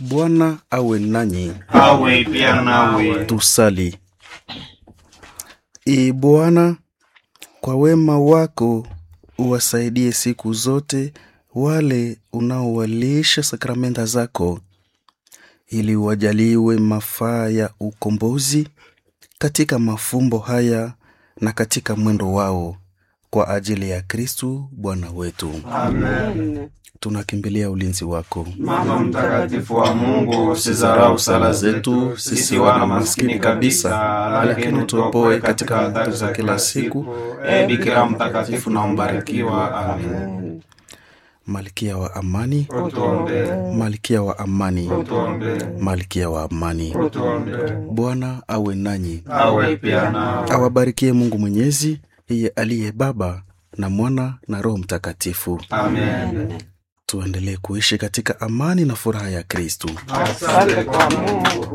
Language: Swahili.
Bwana awe nanyi. awe pia nawe. Tusali. Ee Bwana, kwa wema wako uwasaidie siku zote wale unaowalisha sakramenta zako, ili wajaliwe mafaa ya ukombozi katika mafumbo haya na katika mwendo wao, kwa ajili ya Kristu Bwana wetu. Amen. Tunakimbilia ulinzi wako. Mama mtakatifu wa Mungu, usizarau sala zetu sisi wana maskini kabisa, lakini tuopoe katika hatari za kila siku. E Bikira mtakatifu na mbarikiwa. Amen. Malkia wa amani, Utuombee, malkia wa amani, utuombee, malkia wa amani. utuombee. Bwana awe nanyi, Awe pia nawe. awabarikie Mungu Mwenyezi, yeye aliye Baba na Mwana na Roho Mtakatifu. Amen. Tuendelee kuishi katika amani na furaha ya Kristu. Asante kwa Mungu.